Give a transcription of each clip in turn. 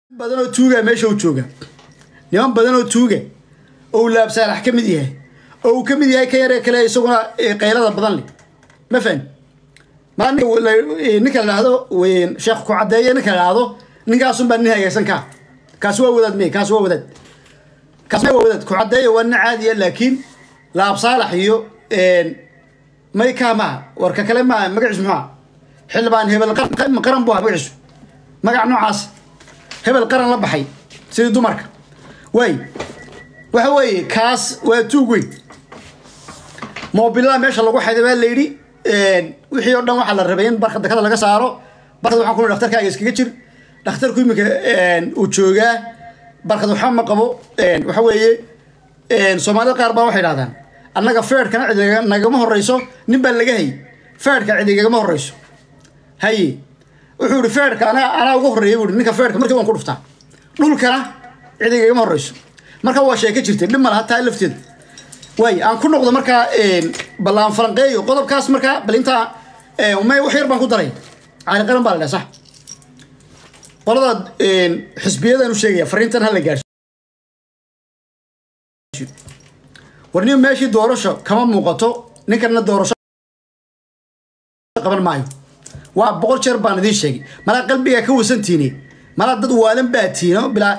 badan oo tuuga meesha u jooga niman badan oo tuuga oo uu laabsaalax ka mid yahay oo uu ka mid yahay ka yaree kale isaguna qaylada badan leh ma fahan maa ninka la dhahdo sheekh ku caddeeye ninka la dhahdo ninkaasun baa nin hagaysan kaa kaasi waa wadaad me kaasi waa wadaad kaasi waa wadaad ku caddeeye waa nin caadiya laakiin laabsaalax iyo may kaa maaha warka kale maaha magaciisu muxuu aha xildhibaan hebel qaran buu aha magaciisu magac noocaas hebel qaran la baxay sidii dumarka waay waxa weeye kaas waa tuug weyn mobilada meesha lagu xayday baa la yidhi wixii oo dhan waxaa la rabay in barka dakada laga saaro barkad waxaan ku dhakhtarkaaga iskaga jir dhakhtarku iminka uu joogaa barkad waxba ma qabo waxa weeye soomaalida qaar baa waxay dhahdaan annaga feerhkana cid nagama horeyso nin baa laga hay feerhka cid igagama horeyso haye wuxuu ihi feerhka anaa anaa uga horreeya buu ninka feerhka markii waan ku dhuftaa dhulkana cid igagama horeyso marka waa sheeko jirtay dhib ma laha taa lafteeda waay aan ku noqdo markaa ballaan falanqeeyo qodobkaas markaa bal intaa may wax yar baan ku daray caali qaran baa la dhaha sax qolada xisbiyadaan u sheegaya fariintan hala gaarso warniyo meeshii doorasho kama muuqato ninkanna doorasho qaban maayo waa boqol jeer baan idiin sheegay malaa qalbigaa ka wasantiine malaa dad waalan baa tiino bilaa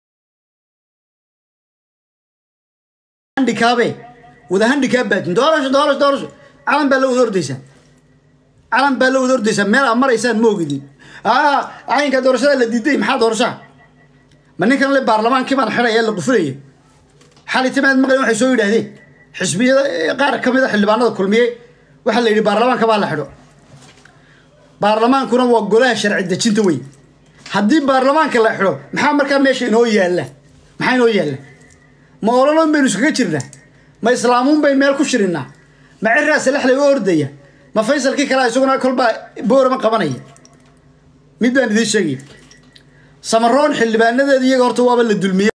handikaabe wada handikaab baa tiin doorasho doorasho doorasho calan baa la wada ordaysaa calan baa la wada ordaysaa meel aad maraysaan ma ogidin caynka doorashada la diiday maxaa doorashaa ma ninkan le baarlamaankii baan xidhaya la qufulaya xali timaad maqlin waxay soo yidhaahdeen xisbiyada qaar ka mid a xildhibaanada kulmiye waxaa la yidhi baarlamaanka baa la xidho baarlamaankuna waa golaha sharci dejinta wey haddii baarlamaanka la xidho maxaa markaa meesha inoo yaalla maxaa inoo yaalla ma ololoon baynu iskaga jirnaa ma islaamuun bayn meel ku shirinaa ma ciraa salaxlay u ordaya ma faysalkii kalea isaguna kolbaa boorama qabanaya mid baan idiin sheegaya samaroon xildhibaanadeeda iyaga horta waaba la dulmiyey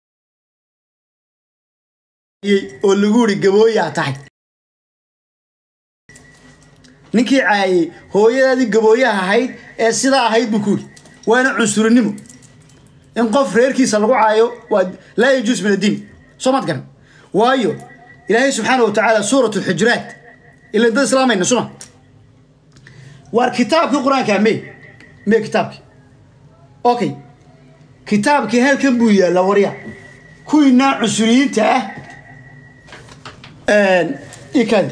oo lagu yidhi gabooyaa tahay ninkii caayey hooyadaadii gabooyaha ahayd ee sidaa ahayd buu ku yidhi waana cunsurinimo in qof reerkiisa lagu caayo waa laa yajuus min addiin soo maad garan waayo ilaahay subxaana wa tacaala suurat alxujuraat ila dad islaamayna suma waar kitaabkii qur-aanka me me kitaabkii okay kitaabkii halkan buu yaallaa warya kuwiinaa cunsuriyiinta ah ikadi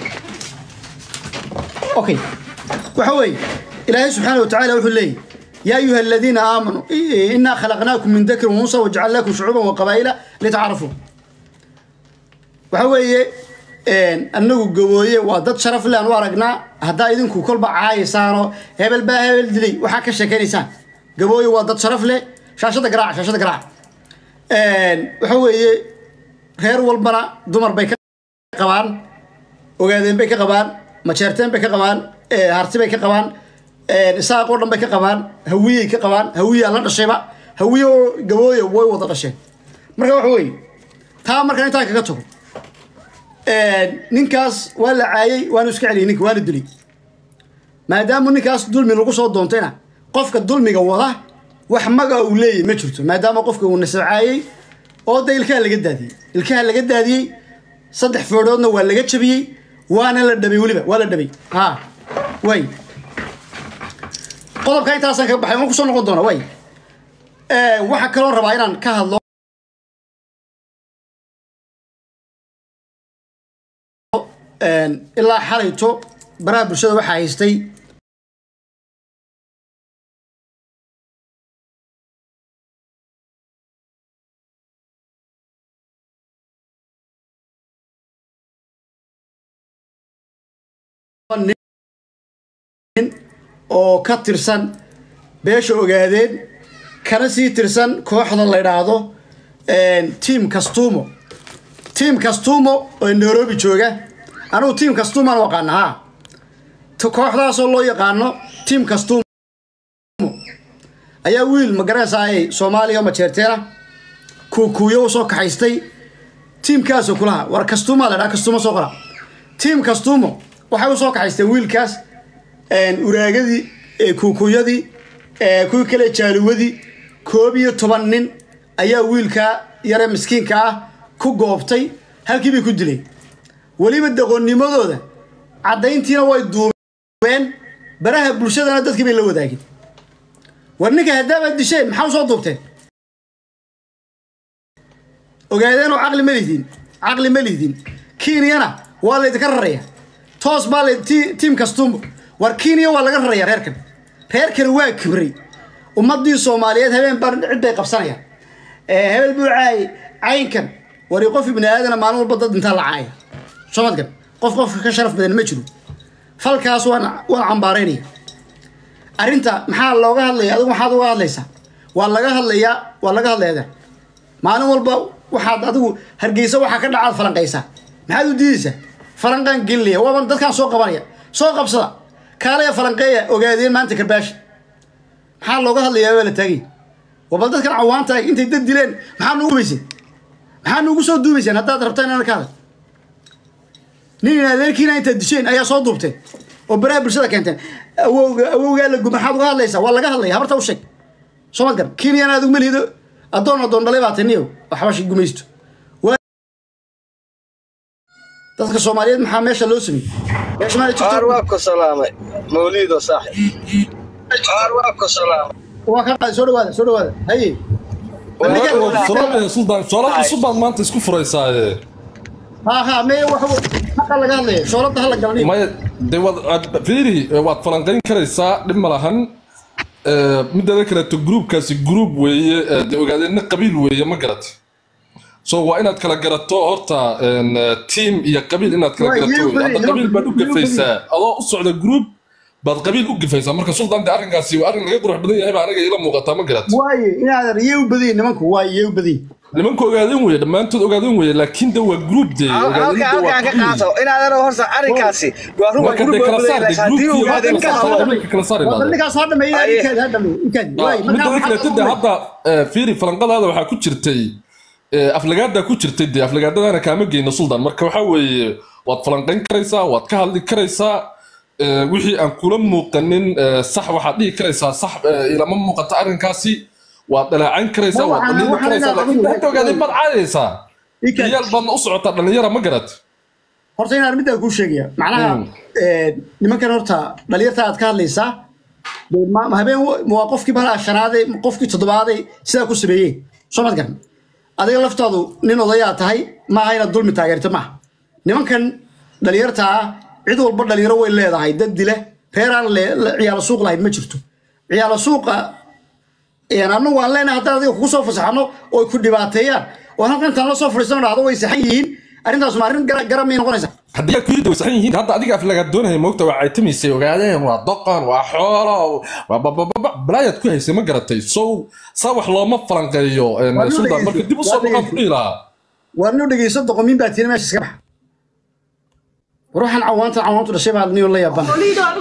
okay waxa weeye ilaahay subxaana wa tacala wuxuu leeyahy yaa ayuha aladiina aamanuu inaa khalaqnaakum min dakrin waunsa wajacalnaakum shucuuban wa qabaa'ila litacaarafuu waxa weeye annagu gabooye waa dad sharaf le aan u aragnaa haddaa idinku kolba caayaysaanoo hebel baa hebel dilay waxaa ka sheekaynaysaan gabooye waa dad sharaf leh shaashada garaaca shaashada garaaca waxa weeye reer walbana dumar bay ka qabaan ogaadeen bay ka qabaan majeerteen bay ka qabaan harti bay ka qabaan isaaq oo dhan bay ka qabaan hawiyey ka qabaan hawiyaa la dhashayba hawiye oo gabooye way wada dhasheen marka waxa weeye taa markaan intaa kaga tago ninkaas waa la caayey waanu iska celiyay ninka waana dilay maadaama ninkaas dulmi lagu soo doontayna qofka dulmiga wada wax maga uu leeyahy ma jirto maadaama qofka uu nasabcaayey oo da ilkaha laga daadiyey ilkaha laga daadiyey saddex foodhoodna waa laga jabiyey waana la dhabay weliba waa la dhabay ha way qodobka intaasaan kaga baxay waan kusoo noqon doona way waxaa kaloo rabaa inaan ka hadlo ilaa xalayto baraha bulshada waxaa haystay oo ka tirsan beesha ogaadeen kana sii tirsan kooxda la ydhaahdo tiam castumo tiam castumo oo nairobi jooga anugu tiam castumaan u aqaana ha kooxdaasoo loo yaqaano tiam castumo ayaa wiil magaranaysaayay soomaaliya majeerteena kuukuuyo u soo kaxaystay tiimkaasoo kulaha war castumaa la dhaha castumo soo qora tiam castumo waxay u soo kaxaysteen wiilkaas uraagadii kuukuyadii kuwii kale jaaluwadii koob iyo toban nin ayaa wiilka yare miskiinka ah ku goobtay halkii bay ku dileen weliba daqoonnimadooda caddayntiina way duubeen baraha bulshadana dadkii bay la wadaageen war ninka haddaabaad disheen maxaa u soo duubteen ogaadeenoo caqli ma lihdin caqli ma lihdin kenyana waa laydinka raraya toos baa la ti- tiim kastuumbo war kenya waa laga raraya reerkan reerkan waa kibray ummadii soomaaliyeed habeen baa cidday qabsanayaan ee hebel buu caayay caynkan wari qof ibni aadana maalin walba dad intaa la caaya somadkan qof qofka ka sharaf badan ma jiro falkaas waan waan cambaaraynaya arrinta maxaa looga hadlaya adigu maxaad uga hadlaysaa waa laga hadlayaa waa laga hadlayaa maalin walba waxaad adigu hargeysa waxaa ka dhacaad falanqaysaa maxaad u diidaysaa falanqaan gelinaya waaban dadkaan soo qabanaya soo qabsada kaalaya falanqeeya ogaadeen maanta karbaashi maxaa looga hadlayaa waa la taagay waa bal dadkan cawaanta ah intay dad dileen maxaa nugu duubayseen maxaa nugu soo duubayseen haddaad rabtaan inaan ka hadal nin in adeerkiina intaad disheen ayaa soo duubteen oo baraha bulshada keenteen awowga awowgaa la gu maxaad uga hadlaysaa waa laga hadlaya habarta u sheeg soo ma garan kenyana adigu ma lihido addoon addoon dhalay baa taniyo waxbashi gumaysto Waa- dadka soomaaliyeed maxaa meesha loo sameeyey meesha maa jirto qaar waa ku salaamay mawliido saaxib qaar waa ku salaamay waa ka qaad soo dhawaada soo dhawaada haye suldaan shoolad cusub baad maanta isku furaysaaye ha ha mee wax haqa laga hadlaya shoolada hala galniyo maya de waad aad- fiiri waad falanqayn karaysaa dhib ma lahan Eh, mideeda kaleeto gruubkaasi gruub weeye eh, de ogaadeenna qabiil weeye ma garat so waa inaad kala garato horta en, eh, team iyo qabiil inaad kala Waa, garato yuu wey. badi, hadda yuu qabiil baad u badi, yuu gafaysaa adoo u socda gruub baad qabiil u gafaysaa marka suldaan de arrinkaasi waa arrin laga qurux badan yahay baa aniga ila muuqataa ma garat waaye inaad yee u badiyin nimanku waaye yee u badiyin nimanka ogaadeen weye dhammaantood ogaadeen weye laakiin de waa gruub de halka ogaadeen de waa halkaan ka qabiil. qaato inaadan horta arrinkaasi waa run waa marka de gurub kala saar de haddii gruubkii ogaadeen kala ka saar hadlo nimanka kala saar waa inaad ninkaas ha dhameeya Aye. inkaadi ha dhameeyo inkaadi waaye midda markaa kaleeto de hadda eh, fiiri falanqadaada waxaa ku jirtay eh, aflagaada ku jirtay de aflagaadadana kaama geyno suldan marka waxaa weeye waad falanqayn karaysaa waad ka hadli karaysaa eh, wixii aan kula muuqanin eh, sax waxaad dhihi karaysaa sax eh, ilama muuqato arrinkaasi waad dhaleecayn karaysaa Ma waad waxaan- dhaliili waxaan karaysaa inaan laakiin adigu- hadda ogaadeen baad caadaysaa Ikaadi. iyaal baadna u socotaa dhalinyara ma garat horta inaan middaa kuu sheegaya macnaha Mm. eh, nimankan horta dhalinyarta aad ka hadlaysaa dee ma- ma habeen wa- ma waa qofkii balaa shanaaday ma qofkii toddobaaday sidaa ku sameeyeen soo mad garan adiga laftaadu nin odayaa tahay maaha inaad dulmi taageerto maaha nimankan dhalinyarta ah cid walba dhalinyaro way leedahay dad dila reeraan le- le- ciyaalo suuq lahayd ma jirto ciyaalo suuqa een annagu waan leenahay haddaan adiga kugu soo fasaxno oo ay ku dhibaateeyaan oo halkan intaan la soo fadhiisano dhahdo way saxan yihiin arrintaas ma arrin gara- garan miyay noqonaysaa haddii aad kuyidda wasaxan yihiin hadda adiga aflagaad doonaya moogta waa caytamaysay ogaadeen waa doqon waa xoolo waa babababa balaayaad ku haysay ma garatay sow saa wax looma falanqeeyo en, Waa loo suldaan marka dib u soo dhegeysto, waa noqon ku dhihi lahaa waar noo dhegeyso doqomiin baa tiina meesha iska baxa ruuxan cawaanta cawaantu dhashay baa niyo la yaabana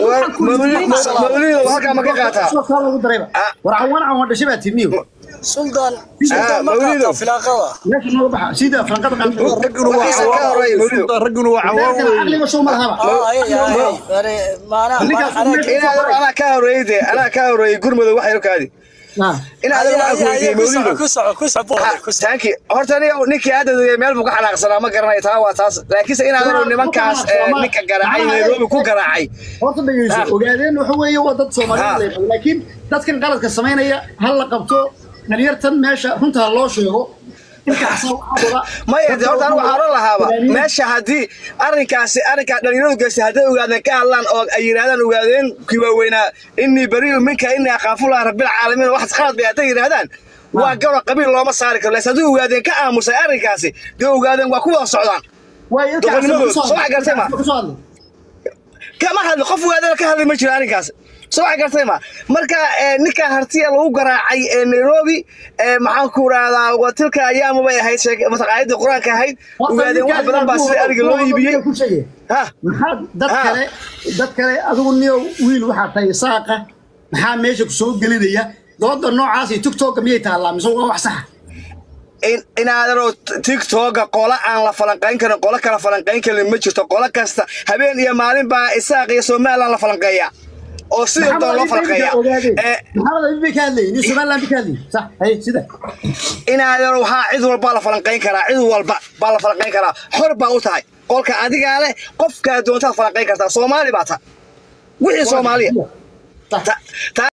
mawliido halkaa ma ka qaataa soo kaa lagu darayba war cawaan cawaan dhashay baa tiiniyo سلطان آه، سلطان ما مولده. قاطع في العقبة meesha nooga baxa sida falanqada qaata waxiisa ka horeeya mawliido ragguna waa reerkan caqliga soo ma lahaba اه اي اي يعني معناها خليك انا أصلاً inaadan anaa ka horeeyey dee anaa ka horeeyey gurmada wax yarkaadi inaadan waxaa ku weydiiyey mawliido كسع كسع بوحي كسع taanki horta aniga ninkii hadda meel buu ka xanaaqsanaa ma garanayo taa waa taas laakiinse inaadan nimankaas eh, ninka garaacay nairobi ku garaacay horta dhegeyso Ah. ogaadeen waxa weeye waa dad soomaaliyeed Ah. la yaqaan laakiin dadkan qaladka samaynaya hal la qabto dhalinyartan meesha runta ha loo sheego inkaasa waxaa wada maya de horta anigu waxaan oran lahaaba meesha haddii arrinkaasi arrinkaa dhalinyaradu geystay hadday ogaadeen ka hadlaan oo ay yidhahdaan ogaadeen kii waaweynaa innii bariu minka innii akhaafullah rabbilcaalamiin waxaas khalad bay hadday yidhahdaan waa garo qabiil looma saari karo laakiin haddii ogaadeen ka aamusay arrinkaasi dee ogaadeen waa ku wada socdaan waayo ilkaas Doqonnimadooda. kusoo Soo wax gartay ma? kusoo hadlay kama hadli qof ogaadeen ka hadli ma jiro arrinkaas soo wax gartay ma marka eh, ninka hartiya lagu garaacay ee nairobi eh, maxaan ku rahdaa watilka ayaama bay ahayd sheek- mataqaayadii qur-aanka ahayd ogaadeen wax badan baa sida ariga loo iibiyey ku sheegay ha maxaad dad Ah. kale dad kale adigu niyo wiil waxaa tahay saaqa maxaa meesha ku soo gelinaya dooda noocaas iyo tiktoka miyay taallaa mise waa wax saxa in inaadanoo tiktoka qola aan la falanqayn karin qola kala falanqayn karin ma jirto qola kasta habeen iyo maalin baa isaaq iyo somaliland la falanqeeya oo sidii doon loo falqeeya ee maxamed abi bay ka hadlayeen iyo somaliland bay ka hadlayeen sax haye sida inaadan waxaa cid walba la falanqayn karaa cid walba baa la falanqayn karaa xor baa u tahay qolka adigaa leh qofkaa doontaad falanqayn kartaa soomaali baa ta wixii soomaaliya sax Ta- ta-